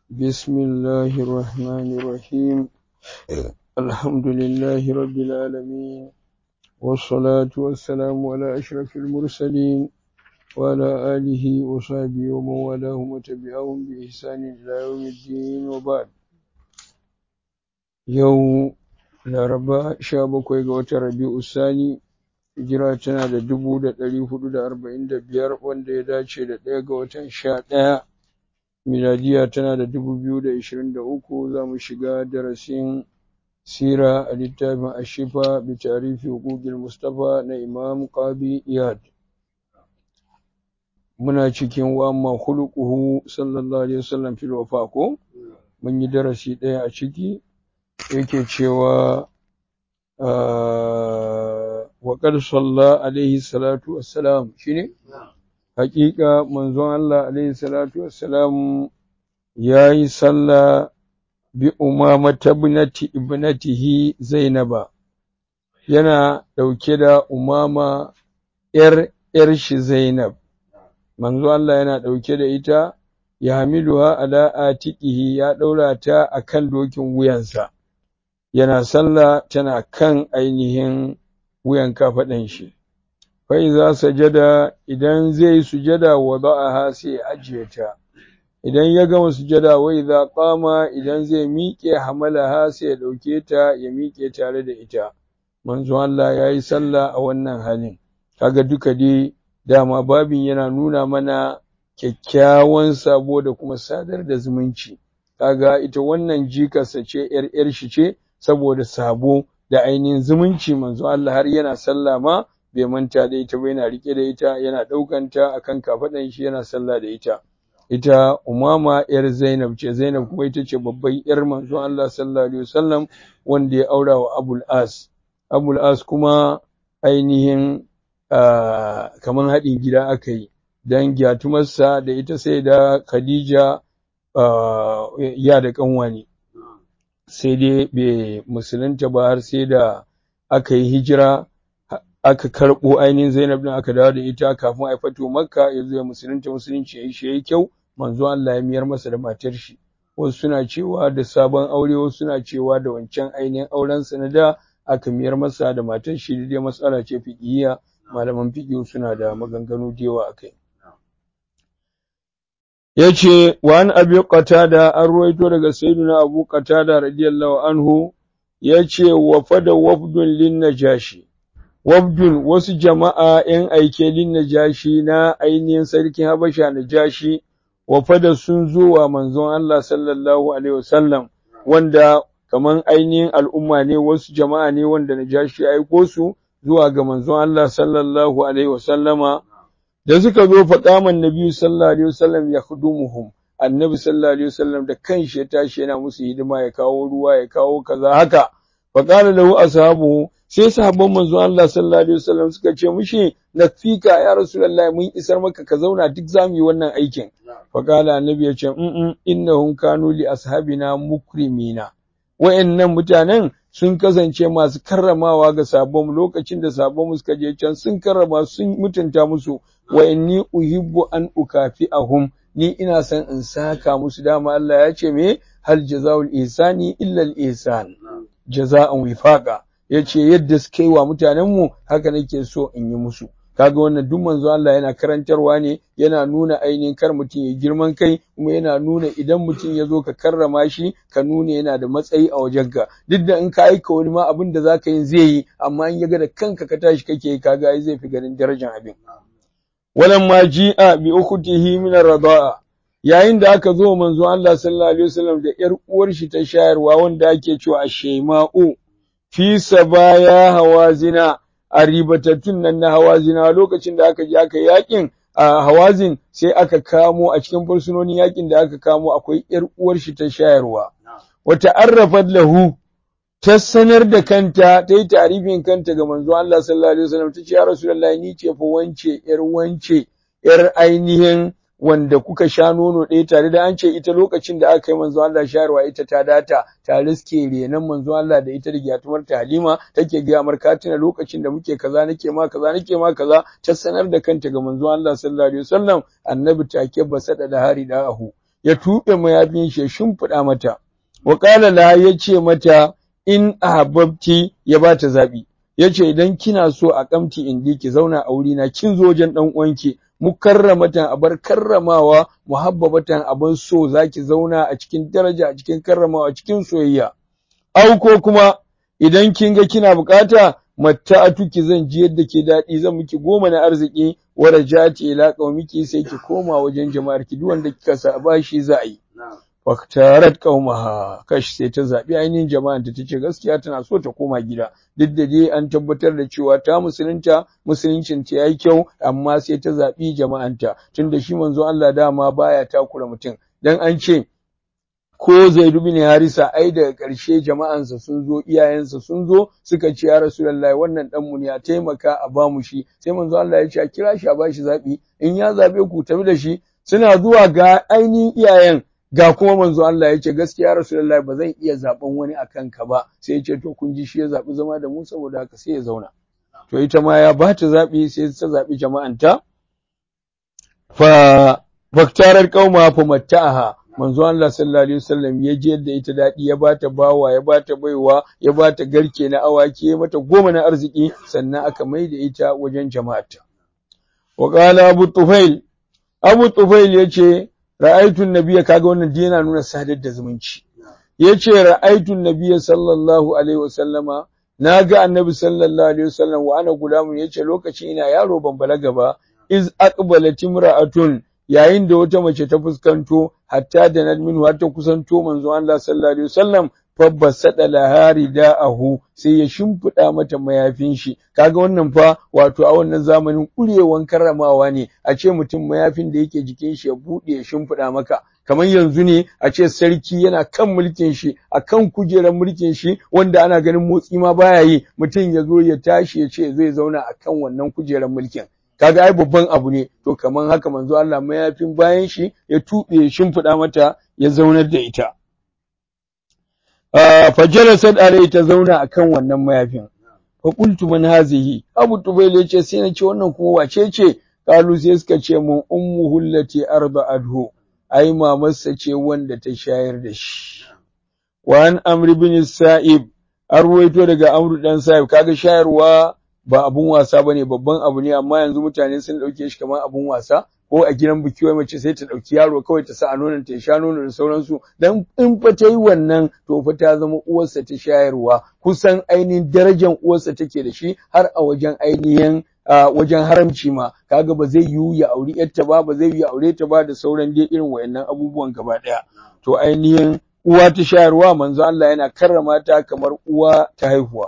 بسم الله الرحمن الرحيم الحمد لله رب العالمين والصلاة والسلام على أشرف المرسلين وعلى آله وصحبه ومن والاهم وتبعهم بإحسان إلى يوم الدين وبعد يوم laraba sha bakwai ga watan rabi'u sani hijira tana da dubu da ɗari hudu da arba'in da biyar wanda ya dace da ɗaya ga watan sha ɗaya miladiya tana da dubu biyu da ishirin da uku za mu shiga darasin sira a littafin ashifa bi tarifi hukukil mustafa na imam qabi iyad muna cikin wa amma khuluquhu sallallahu alaihi wasallam fil wafa ko mun yi darasi ɗaya a ciki yake cewa wa qad salla alaihi salatu wassalam shine haƙiƙa manzon Allah alaihi salatu wassalam yayi sallah bi umama tabnati ibnatihi zainaba yana dauke da umama yar yar shi zainab manzo Allah yana dauke da ita ya hamiluha ala atiqihi ya daura ta akan dokin wuyansa yana sallah tana kan ainihin wuyan kafaɗan shi fa iza sajada idan zai sujada wada'aha sai ajiye ta idan ya gama sujada wa idza qama idan zai miƙe hamalaha sai ya dauke ta ya miƙe tare da ita manzo Allah yayi sallah a wannan halin kaga duka dai dama babin yana nuna mana kyakkyawan sabo da kuma sadar da zumunci kaga ita wannan jikarsa ce yar yar shi ce saboda sabo da ainihin zumunci manzo Allah har yana sallah ma bai manta da ita ba yana rike da ita yana ɗaukanta akan kafaɗan shi yana sallah da ita ita umama yar Zainab ce Zainab kuma ita ce babban yar manzo Allah sallallahu alaihi wasallam wanda ya aura wa Abul As Abul As kuma ainihin kamar haɗin gida aka yi dan gyatumarsa da ita sai da Khadija ya da kanwa ne sai dai bai musulunta ba har sai da aka yi hijira aka karɓo ainihin Zainab din aka dawo da ita kafin a fato Makka ya zo ya musulunta musulunci yayi shi yayi kyau manzo Allah ya miyar masa da matar shi wasu suna cewa da sabon aure wasu suna cewa da wancan ainihin auren sa na da aka miyar masa da matar shi dai matsala ce fiqhiyya malaman fiqh suna da maganganu da yawa akai yace wa an abi qatada an ruwaito daga sayyidina abu qatada radiyallahu anhu yace wa fada wafdun lin najashi wafdun wasu jama'a ‘yan aike lin najashi na ainihin sarkin Habasha najashi, wafada sun zo wa manzon Allah sallallahu Alaihi wasallam, wanda kaman ainihin al'umma ne wasu jama'a ne wanda najashi ya aiko su zuwa ga manzon Allah sallallahu Alaihi wasallama, da suka zo faƙaman Nabi sallallahu Alaihi wasallam ya hudumuhum. Annabi sallallahu Alaihi wasallam da kanshi ya tashi yana musu hidima ya kawo ruwa ya kawo kaza haka. Faƙala lahu ashabuhu sai sahabban manzo Allah sallallahu alaihi wasallam suka ce mushi nakfika ya rasulullahi mun isar maka ka zauna duk zamu yi wannan aikin fa qala annabi ya ce in innahum kanu li ashabina mukrimina wayannan mutanen sun kasance masu karramawa ga sabon lokacin da sabon suka je can sun karrama sun mutunta musu wa inni uhibbu an ukafi'ahum ni ina son in saka musu dama Allah ya ce me hal jazaul ihsani illa al ihsan jaza'an wifaqa ya ce yadda suka yi wa mutanenmu haka nake so in yi musu kaga wannan duk manzo Allah yana karantarwa ne yana nuna ainihin kar mutum ya girman kai kuma yana nuna idan mutum ya zo ka karrama shi ka nuna yana da matsayi a wajenka duk da in ka aika wani ma abin da zaka yi zai yi amma in ya ga da kanka ka tashi kake yi kaga ai zai fi ganin darajar abin walamma ji'a bi ukhtihi min ar-rida'a yayin da aka zo manzo Allah sallallahu alaihi wasallam da yar uwar shi ta shayarwa wanda ake cewa Ashaima'u fi sabaya hawazina a ribatattun nan na hawazina lokacin da aka je aka yakin a hawazin sai aka kamo a cikin fursunonin yakin da aka kamo akwai yar uwar shi ta shayarwa wata arrafat lahu ta sanar da kanta ta yi tarifin kanta ga manzo Allah sallallahu alaihi wasallam ta ce ya rasulullahi ni ce fa wance yar wance yar ainihin wanda kuka sha nono ɗaya tare da an ce ita lokacin da aka yi manzo Allah shayarwa ita ta data ta riske renan manzo Allah da ita da gyatumar ta Halima take ga marka tuna lokacin da muke kaza nake ma kaza nake ma kaza ta sanar da kanta ga manzo Allah sallallahu alaihi wasallam annabi take basada da hari da ahu ya tuɓe mayafin shi ya shimfiɗa mata wa qala la yace mata in ahbabti ya bata zabi yace idan kina so a kamti indi ki zauna a wuri na kin zo wajen dan uwanki mukarramatan abar karramawa muhabbabatan abin so zaki zauna a cikin daraja a cikin karramawa a cikin soyayya au ko kuma idan kin ga kina bukata matta'atuki zan ji yadda ke daɗi zan miki goma na arziki wa rajati ila qaumiki sai ki koma wajen jama'ar ki duk wanda kika saba shi za a yi faktarat qaumaha kash sai ta zabi ainihin jama'an ta tace gaskiya tana so ta koma gida duk da dai an tabbatar da cewa ta musulunta musuluncin ta yayi kyau amma sai ta zabi jama'anta tunda shi manzo Allah dama baya takura mutum dan an ce ko Zaidu bin Harisa ai daga ƙarshe jama'ansa sun zo iyayensa sun zo suka ce ya Rasulullahi wannan dan mu ne a taimaka a ba mu shi sai manzo Allah ya ce a kira shi a bashi zabi in ya zabe ku tafi da shi suna zuwa ga ainihin iyayen ga kuma manzo Allah ya ce gaskiya Rasulullahi ba zan iya zaben wani akan ka ba sai ya ce to kun ji shi ya zabi zama da mu saboda haka sai ya zauna to ita ma ya ba ta zabi sai ta zabi jama'anta fa faktarar qauma fa matta'aha manzo Allah sallallahu alaihi wasallam ya je yadda ita dadi ya bata bawa ya bata baiwa ya bata garke na awaki ya mata goma na arziki sannan aka maida ita wajen jama'ata wa qala abu tufail abu tufail yace ra'aytu nabiyya kaga wannan din yana nuna sadar da zumunci yace ra'aytu nabiyya sallallahu alaihi wasallama naga annabi sallallahu alaihi wasallam wa ana gulamun yace lokacin ina yaro ban balaga ba iz aqbalat imra'atun yayin da wata mace ta fuskanto hatta da nadmin har ta kusanto manzo Allah sallallahu alaihi wasallam fabbasada lahari da'ahu sai ya shimfiɗa mata mayafin shi kaga wannan fa wato a wannan zamanin kurewan karramawa ne a ce mutum mayafin da yake jikin shi ya buɗe ya shimfiɗa maka kamar yanzu ne a ce sarki yana kan mulkin shi a kan kujerar mulkin shi wanda ana ganin motsi ma baya yi mutum ya zo ya tashi ya ce zai zauna a kan wannan kujerar mulkin kaga ai babban abu ne to kaman haka manzo Allah mayafin bayan shi ya tube shimfiɗa mata ya zaunar da ita fa jalasat alai ta zauna akan wannan mayafin fa qultu man hazihi abu tubayl yace sai na ce wannan kuma wace ce kalu sai suka ce mun ummuhu allati arba'adhu ai mamarsa ce wanda ta shayar da shi wa an amr bin sa'ib arwaito daga amru dan sa'ib kaga shayarwa ba abun wasa bane babban abu ne amma yanzu mutane sun dauke shi kamar abun wasa ko a gidan biki wai mace sai ta dauki yaro kawai ta sa a nonon ta sha nono da sauransu dan in fa ta yi wannan to fa ta zama uwarsa ta shayarwa kusan ainihin darajar uwarsa take da shi har a wajen ainihin wajen haramci ma kaga ba zai yiwu ya auri yarta ba ba zai yiwu ya aure ta ba da sauran dai irin wayannan abubuwan gaba daya to ainihin uwa ta shayarwa manzo Allah yana karrama ta kamar uwa ta haihuwa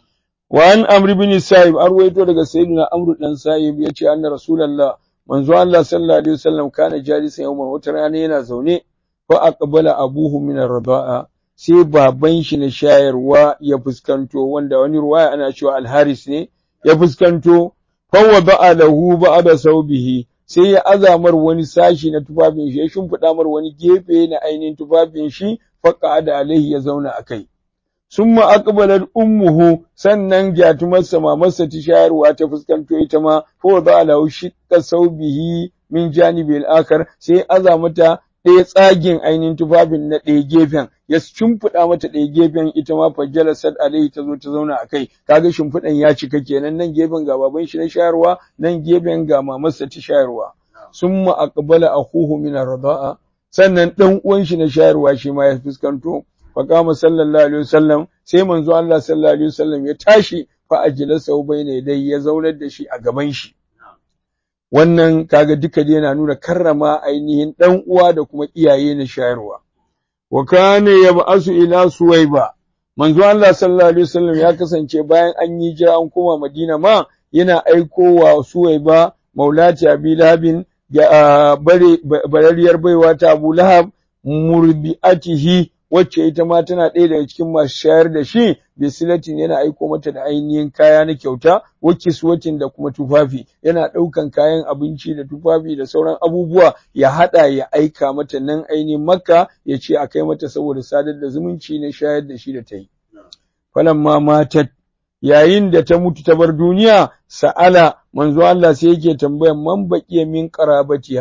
وعن عمرو بن سائب أرويته daga sayyidina Amr dan Sa'ib yace anna Rasulullah manzo Allah sallallahu alaihi wasallam kana jalisan yawman wata rana yana zaune fa aqbala abuhu min ar-rida'a sai baban shi na shayarwa ya fuskanto wanda wani ruwaya ana cewa al-Haris ne ya fuskanto fa wada'a lahu ba'da saubihi sai ya azamar wani sashi na tufafin shi ya shimfiɗa mar wani gefe na ainihin tufafin shi fa qa'ada alaihi ya zauna akai summa aqbalat ummuhu sannan gyatumarsa mamarsa ta shayarwa ta fuskanto ita ma fa da lahu shiqqa saubihi min janibi al-akhar sai aza mata ɗaya tsagin ainihin tufafin na ɗaya gefen ya shimfiɗa mata ɗaya gefen ita ma fajjala sad alaihi ta zo ta zauna a kai kaga shimfiɗan ya cika kenan nan gefen ga baban shi na shayarwa nan gefen ga mamarsa ta shayarwa summa aqbala akhuhu min ar-rida'a sannan dan uwan shi na shayarwa shi ma ya fuskanto faqama sallallahu alaihi wasallam sai manzo Allah sallallahu alaihi wasallam ya tashi fa ajlasa bayna dai ya zaunar da shi a gaban shi wannan kaga duka dai yana nuna karrama ainihin dan uwa da kuma iyaye na shayarwa wa kana yab'asu ila suwaiba manzo Allah sallallahu alaihi wasallam ya kasance bayan an yi jira an koma Madina ma yana aikowa suwaiba maulati abi lahabin ga bare barariyar baiwa ta Abu Lahab murbi'atihi wacce ita ma tana ɗaya daga cikin masu shayar da shi bisilatin yana aiko mata da ainihin kaya na kyauta wakiswatin da kuma tufafi yana ɗaukan kayan abinci da tufafi da sauran abubuwa ya haɗa ya aika mata nan ainihin makka ya ce a kai mata saboda sadar da zumunci na shayar da shi da ta yi falamma matat yayin da ta mutu ta bar duniya sa'ala manzo Allah sai yake tambayan man baqiya min qarabatiha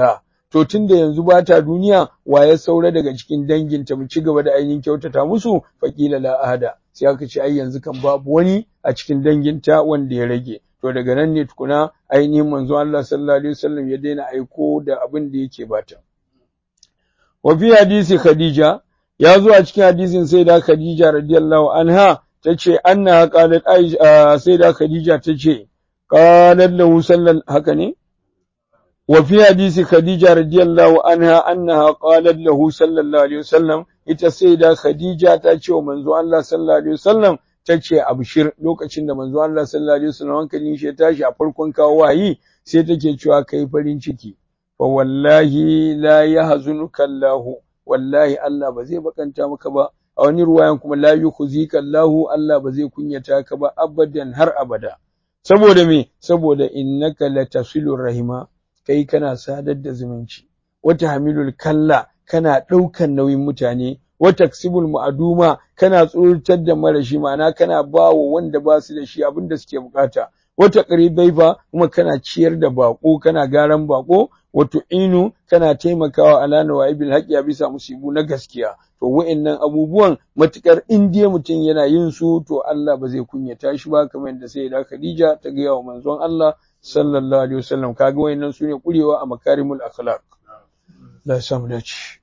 to tunda yanzu ba ta duniya wa ya saura daga cikin danginta mu ci gaba da ainihin kyautata musu faqila la ahada sai aka ce ai yanzu kan babu wani a cikin danginta wanda ya rage to daga nan ne tukuna ainihin manzo Allah sallallahu alaihi wasallam ya daina aiko da abin da yake bata wa fi hadisi khadija ya zo a cikin hadisin sai da khadija radiyallahu anha tace anna qalat aisha sai da khadija tace qalat lahu sallallahu haka ne wa fi hadisi khadija radiyallahu anha annaha qalat lahu sallallahu alaihi wasallam ita sai da khadija ta ce wa manzo Allah sallallahu alaihi wasallam ta ce abshir lokacin da manzo Allah sallallahu alaihi wasallam hankalin shi ya tashi a farkon kawo wayi sai take cewa kai farin ciki fa wallahi la yahzunuka Allah wallahi Allah ba zai bakanta maka ba a wani ruwayan kuma la yukhzika Allah Allah ba zai kunyata ka ba abadan har abada saboda me saboda innaka latasilur rahima kai kana sadar da zumunci wata hamilul kalla kana ɗaukan nauyin mutane wata taksibul ma'aduma kana tsoratar da marashi ma'ana kana ba wa wanda ba su da shi abin da suke bukata wata fa kuma kana ciyar da bako kana garan bako wato inu kana taimakawa ala nawaibil haqqi a bisa musibu na gaskiya to wa'annan abubuwan matukar in dai mutum yana yin su to Allah ba zai kunyata shi ba kamar yadda sai da Khadija ta ga wa manzon Allah sallallahu alaihi wasallam kaga wa'annan sune kurewa a makarimul akhlaq la samu dace